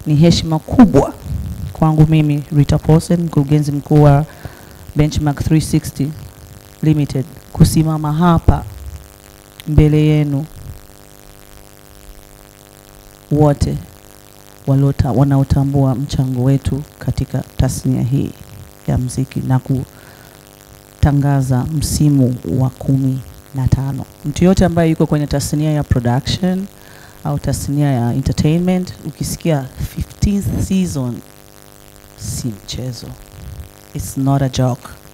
ni heshima kubwa kwangu mimi Rita Paulsen, mkurugenzi mkuu wa Benchmark 360 Limited, kusimama hapa mbele yenu wote waliota- wanaotambua mchango wetu katika tasnia hii ya mziki na kutangaza msimu wa kumi na tano. Mtu yote ambaye yuko kwenye tasnia ya production au tasnia ya entertainment, ukisikia 15th season si mchezo, it's not a joke.